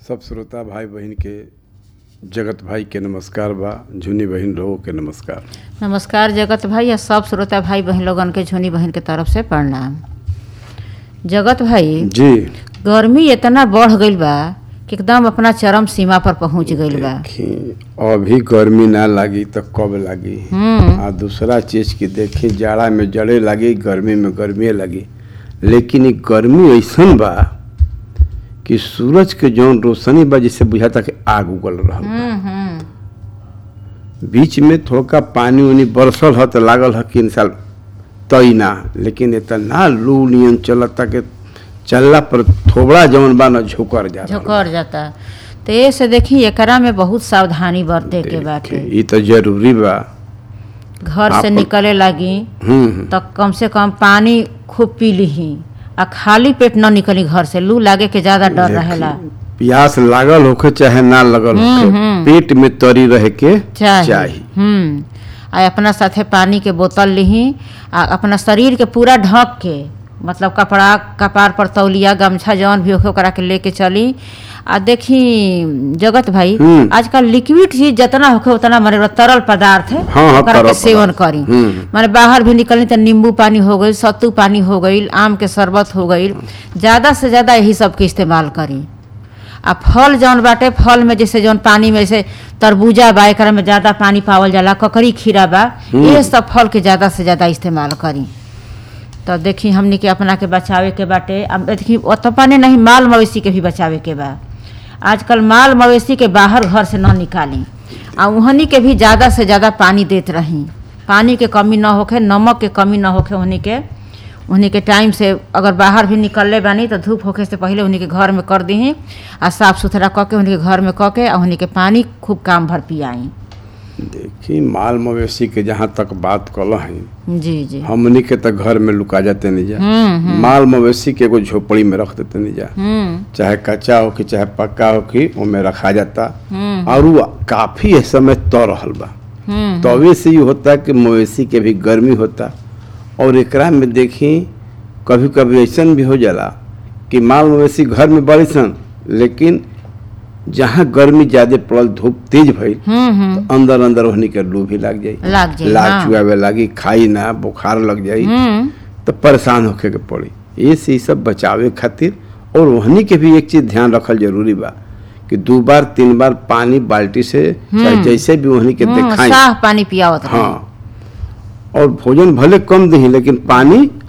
सब श्रोता भाई बहन के जगत भाई के नमस्कार बा झुनी बहन लोगों के नमस्कार नमस्कार जगत भाई या सब श्रोता भाई बहन लोगन के झुनी बहन के तरफ से प्रणाम जगत भाई जी गर्मी इतना बढ़ गईल बा कि एकदम अपना चरम सीमा पर पहुंच गईल बा देखी अभी गर्मी ना लगी तो कब लगी हम्म आ दूसरा चीज की देखी जाड़ा में जड़े लगी गर्मी में गर्मी लगी लेकिन ई गर्मी ऐसन बा कि सूरज के जौन रोशनी बा जिससे बुझाता कि आग उगल रहल बा। हम्म हम्म बीच में थोड़ा पानी उनी बरसल ह तो लागल ह कि इंसान तई ना लेकिन इतना लू नियन चलता कि चलला पर थोबड़ा जौन बा ना झोकर जा रहल बा। झोकर जाता तो ये से देखी एकरा में बहुत सावधानी बरते के बाटे ई तो जरूरी बा घर से आपन- निकले लगी हम्म तो कम से कम पानी खूब पी लीही आ खाली पेट न निकली घर से लू लागे के ज्यादा डर देखी, रहेला प्यास लागल होखे चाहे ना लगल हम्म, होखे हम्म। पेट में तरी रहे के चाहिए चाहिए हम्म आ अपना साथे पानी के बोतल लीही आ अपना शरीर के पूरा ढक के मतलब कपड़ा कपार पर तौलिया गमछा जौन भी होखे ओकरा के लेके चली आ देखी जगत भाई हम्म। आजकल लिक्विड चीज जितना होखे उतना माने तरल पदार्थ है हाँ, हाँ, ओकरा तरल के सेवन पदार्थ। करी हम्म। माने बाहर भी निकलनी तो नींबू पानी हो गई सत्तू पानी हो गई आम के शरबत हो गई ज़्यादा से ज़्यादा यही सब के इस्तेमाल करी आ फल जौन बाटे फल में जैसे जौन पानी में जैसे तरबूजा बा एकरा में ज़्यादा पानी पावल जाला ककड़ी खीरा बा ये सब फल के ज़्यादा से ज़्यादा इस्तेमाल करी तो देखी हमनी के अपना के बचावे के बाटे अब देखी ओतो पानी नहीं माल मवेशी के भी बचावे के बा आजकल माल मवेशी के बाहर घर से न निकाली आ उहनी के भी ज़्यादा से ज़्यादा पानी देत रही पानी के कमी न होखे नमक के कमी न होखे उहनी के उन्हीं के टाइम से अगर बाहर भी निकलले बानी तो धूप होखे से पहले उन्हीं के घर में कर दीही आ साफ सुथरा कऽ के उन्हीं के घर में कऽ के आ उन्हीं के पानी खूब काम भर पियाई देखी माल मवेशी के जहाँ तक बात कल है जी जी हमनी के तो घर में लुका जाते नहीं जा हम्म माल मवेशी के एगो झोपड़ी में रख देते नहीं जा हम्म चाहे कच्चा हो कि चाहे पक्का हो कि ओमे रखा जाता हम्म और वो काफी इस समय तो रहल बा हम्म तवे से ये होता कि मवेशी के भी गर्मी होता और एकरा में देखी कभी कभी ऐसन भी हो जाला कि माल मवेशी घर में बड़ी सन लेकिन जहाँ गर्मी ज्यादा पड़ल धूप तेज भइल हम्म हम्म अंदर अंदर होने के लू भी लाग जाई लाग जाई, लाग हाँ। चुआवे लागी खाई ना बुखार लग जाई हम्म तो परेशान होके के पड़ी ये से ई सब बचावे खातिर और वहनी के भी एक चीज ध्यान रखल जरूरी बा कि दो बार तीन बार पानी बाल्टी से चाहे जैसे भी वहनी के हम्म, दिखाई साफ पानी पियावत रही हाँ और भोजन भले कम दही लेकिन पानी